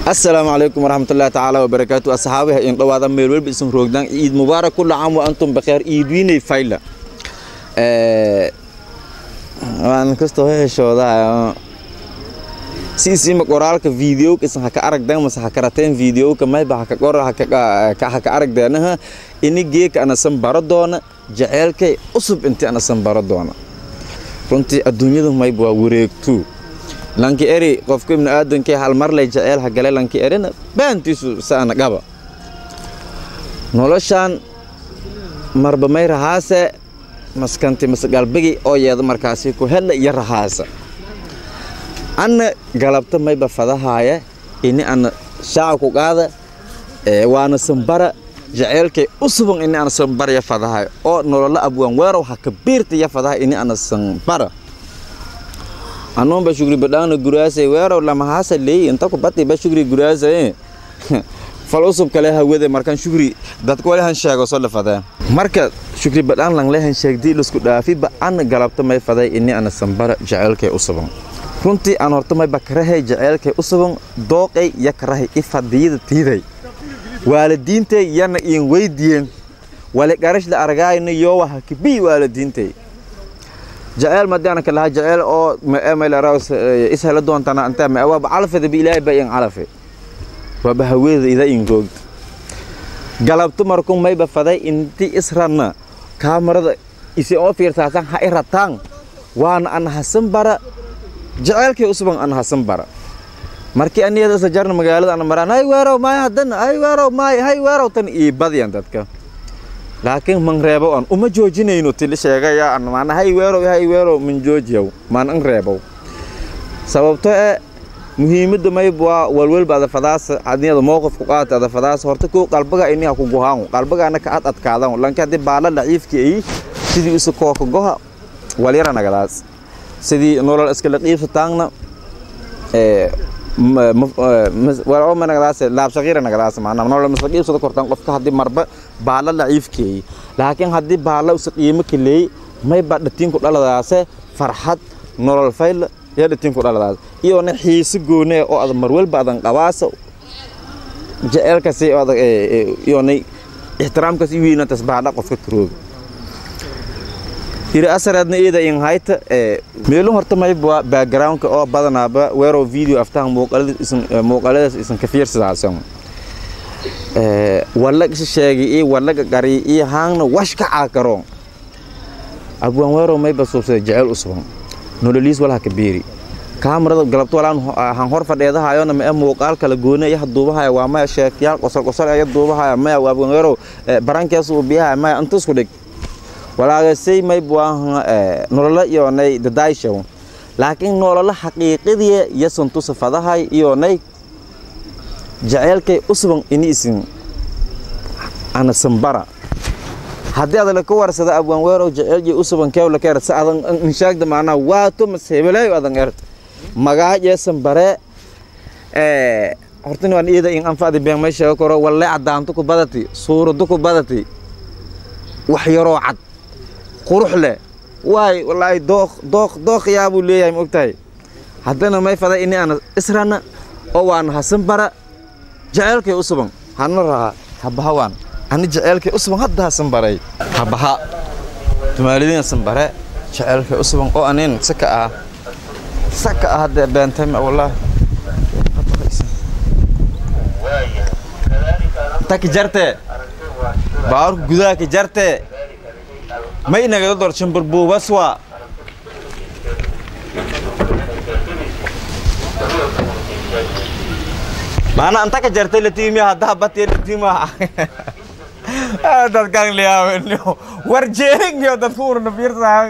asalaamu calaykum waraxmatullaahi tacaala wabarakaatu asxaabiha in dhowaada meel welba isan roogdaan ciid mubaarak kulla caam wa antum bakheer ciid wiinay fayla waan kastoo heshoodaa siisiima qoraalka videoga isan haka aragdan mase haka rateen videoga mayba haka qor haka aragdeenaha ini geeka anasan baro doona jaceylkay cusub inti anasan baro doona runtii adduunyadu mayba waa wareegtuu lanki eri qofka ibnu aadankee halmarlay jaceyl hagale lanki erina baantiisu saana qaba noloshaan marba may rahaase maskanti mase galbigi oo yeeda markaasi ku hedla iyo rahaasa anna galabta mayba fadahaaya ini ana shaaca ku qaada waana sambara jaceylkay u suban ini ana sambaraya fadahayo oo nolola abwaan weerow haka biirtaya fadaha ini ana sambara anuun ba shugri badhaana guraasay weerow lamahaasa leey inta ku bati ba shugri guraasay fal usub kale hawade markan shugri dadka wali han sheego soo lafadee marka shugri badhaan lang lehan sheegdii lusku dhaafi ba an galabta may faday ini ana sambara jaceylkay u suban runtii aan horta may bakarahay jaceylkay u suban dooqay ya karahay ifadiyada tiiday waalidiintay yana iin weydiyen wali garashda argaayna yoowa hakibii waalidiintay jaceyl madiana kalaha jaceyl oo maemailaras ishela doontana anta ma waaba calafeda bi ilaahay ba in calafe waaba haweeda ida in googda galabto markun mayba faday inti isranna kaamarada isi oo fiirsaasan ha i rataan waana an hasan bara jaceylkay usban an hasan bara markii aniyada isla jarna magaalada ana maraan hay weerow maay haddana hay weerow maay hay weerow tan ii badyan dadka laakiin man reebow an uma joojinayno tili sheegaya an maana hay weerow hay weerow man joojiyow maan an reebow sababto ee muhiimadda mayb waa walwalba ada fadaasa adniyada mowqif ku qaata ada fadaasa horta koo qalbaga ini ha ku gohaan qalbagaana ka ad adkaadan lanki haddii baala daciifki ay sidii isu kooka goha walyara nagadaas sidii nolol iskala qiibsataangna walma nagadaas laabshaqiira nagadaas maanaa nolol misla qiibsada kortaan qofka haddii marba baala daciifkeey laakiin haddii baala usa qiimo kaleey mayba dhatiinku dhaladaase farxad nolol fayla iyo dhatiinku dhaladaas iyona xiise goone oo adan marwalba adan qabaasa jaceelkasi iyona ixtiraamkaas i weynatas baala qofka karooga iri asareedna iyada in hayta meelun horta mayba backgroundka oo badanaaba weerow video aftahan muuqaaladaas isan ka fiirsadaasan walag isa sheegay iyo walaga qari iyo haangna wash ka caakaroon abwaan weerow mayba suubsaday jeceyl u suban nololiis walaha ka beeri kaamarada galabto walaan han hor fadheedahayona ma muuqaal kala goone yaha duubahaya waa maya sheekiyaal qosol qosol aya duubahaya maya abwaan weerow barankeesu uu biyahaya maya inta isku dhig walaagasay mayb waa nolola iyonay dadayshaw laakiin nolola xaqiiqadii yasan tusa fadahay iyonay jaceylkay u suban ini isin ana sambara haddii adala ka warsada abwaan weerow jaceylkii u suban keewla ka ersa adan inshaagda macnaa waato mase hebelaayo adan ert magaaje sambare hortani waan iyada in anfacdi been may sheego karo walle cadaanto ku badati suurado ku badati wax yaroo cad qurux leh waay wallaahi dooq dooq dooqyaa buu leeyahay ma ogtahay haddana may fada ini ana israna oo waana hasan bara jaceylkay u suban hana rahaa habaha waan ani jaceylkay u suban hadda hasan baray habaha tumaalidiin hasan bare jaceylkay u suban oo anin saka ah saka ah hadda beentay wallaahi taki jarte baarku gudaha ka jarte may nagada dor shambarbuubaswa maana anta ka jartay latiimi haddaa batee latiima dadkan liyaaweniyo war jeeringiyo dadku urna fiirsaan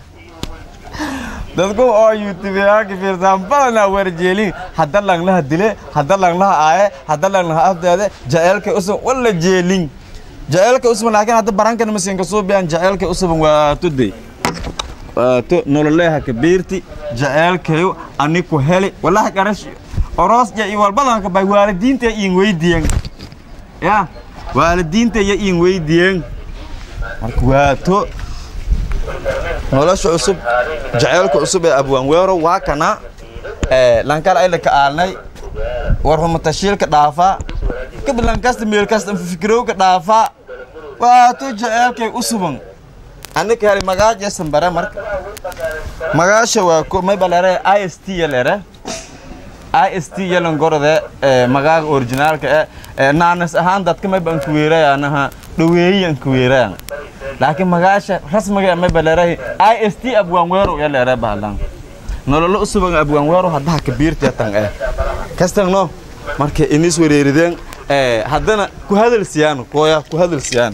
dadku oo yuutubeyaanka fiirsaan badanaa warjeelin hadda langlaha dile hadda langlaha aaye hadda langlaha afdeede jaceelkay usub walla jeelin jaceelka usban laakiin hadda barankan masinka suubiyan jaceelka usban waato de waato nololeha kabiirti jaceelkayo ani ku heli wallahi qarash oros ya i walbadanka bay waalidiinta iin weydiyen ya waalidiinta ya iin weydiyen marka waato nolosha cusub jaceelka cusub ee abwaan weero waa kana lankal ayla ka aalnay war humata shiilka dhaafaa kablan kasta meel kasta fikirowka dhaafaa waato jaceelkay u suban anika heli magaaja sambare marka magaasha waa ko may balere i s t yalere i s t yalan gorode magaaga originaalka e naanas ahaan dadka may ban kuweerayanaha dhaweeyi an kuweerayan laakiin magaasha rasmiga may balere i s t abwaanweero yalere bahlan nololo u suban abwaanweero haddaha kabiirta tan eh kastangno marka inis wareerideen haddana ku hadal siyaan kooya ku hadal siyaan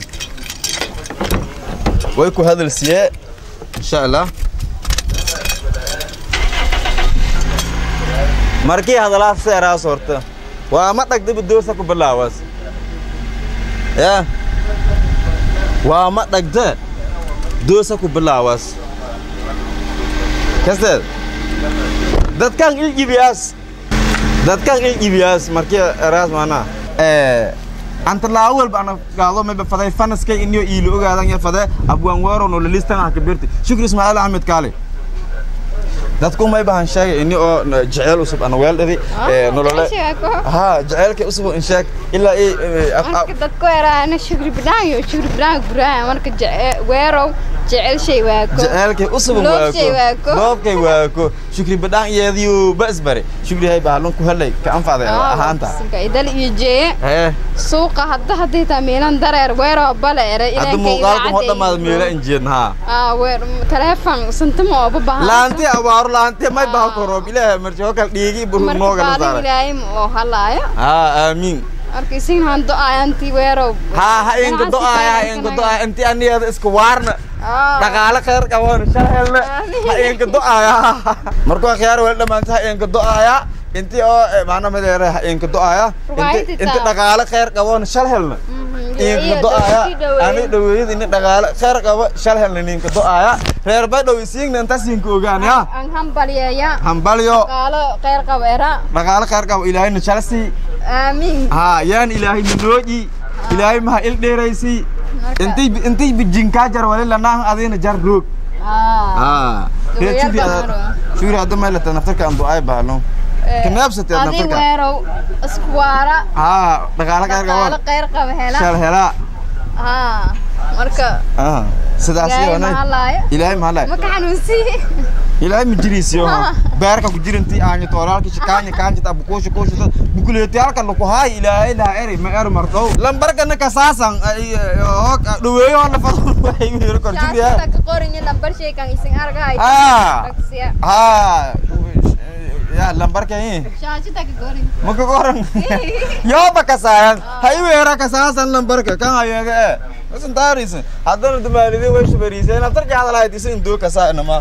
way ku hadal siye insha allah markii hadalaad seeraas horta waa ma dhagdaba doosa ku bilaawas ya waa ma dhagda doosa ku bilaawas kasteed dadkan iljibiyaas dadkan iljibiyaas markii eraas maanaa anta laawalba ana gaado mayba faday fanaskay inyo iilo ogaadan ya fade abwaan weero no listan ah kabirti shukri ismaaciil axmed kaale dadku may bahan sheegay ini oo jecel usub ana weeldhadi nolole ha jecelka usub in sheeg ilaa i marka dadku eraana shukri bidhaan iyo shukri bidhaan guraan marka weerow jecel shay waako jecelkay usub Loobshay waako. loobkay waako shukri badhaan iyadiyo basbare shukri hay bahalun ku helay ka anfacday ahaanta idal iyo jeeye hee suuqa hadda hadday taa miilan dareer weerow bale ere hadda muuqaalka hoo dhammaada meela injeedna haa aa weer teleefon santama ooba baahan laanti abaaro laanti may baha koroob ilaahay marti oo kale dhiigi buru marka noogala baalin saaray ilaahay ma oo halaayo haa aamiin marka isin han do-aayanti weerow haa ha inka do-aaya ha inka do-aaya inti anigeeda iska waarna dhaqaale khayr qaboon shal helna ha inka do-aaya markuu akhyaar weli dhammaanta ha inka do-aaya inti oo macna madeere ha inka do-aaya inti inti dhaqaale khayr qaboon shal helna inka do-aaya ani dhaweeyad ini dhaqaale khayr qabo shal helna ninka do-aaya reer bay dhow isiigna intaas inka ogaan ya an hambalyeeya hambalyo qaalo khayr qabo era dhaqaale khayr qabo ilaahayna shala sii aamiin haa yaan ilaahay minooji ilaahay maha il dheeraysi intay intay bijinkaa jar wali lanaahan adina jar roog haa Dubayal shukri baharo. shukri hadda maylata naftarka aan du'aay bahalo kanaabsatee adi naftarka weerow isku waara haa dhaqaale khayr qaalo qabo khayr qabo hela shal helaa haa marka aa sidaas ilaahay iyo ma halaayo ilaahay ma halay ma ka xanuunsiye ilaahay ma jiriisiyo beerka ku jirintii aanyo toolaalka shikaanya kaanja tabu kuusha kuusha bukuleeti halka laku haay ilaahay laa eri ma er mardow lambarkana kasaasan dhaweeyo la fado waxay wiiro kor jiriya shaashada ka qorinyo lambar sheekan isin argahay Ah. Taksiya. haa ya lambarka i shaashada ka qorin maka koran yoba kasaayan hay weera kasaasan lambarka kan hayeega e isan taarisan haddana dumaalide way shubariiseen aftarki hadalahayd isan indoo kasaa inama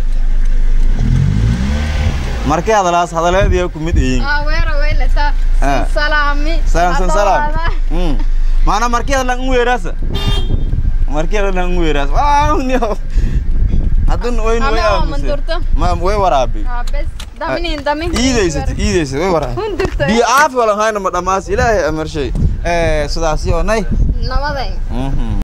markii hadalaas hadaleediya ku mid iyin aa weero weylata Ah. salaami salam san salam Hadda mm mana markii hadalan u weeraasa markii hadalan u weeraasa waa niyo haddan wayn way Ama oo aamusay mandurto. ma way waraabi aa bes daminin damin iidaysat iidaysat way waraabi hundurta biyo caafi walan hayna ma dhammaas ilaahay amar shay ee sidaasi oo nay nabaday mhm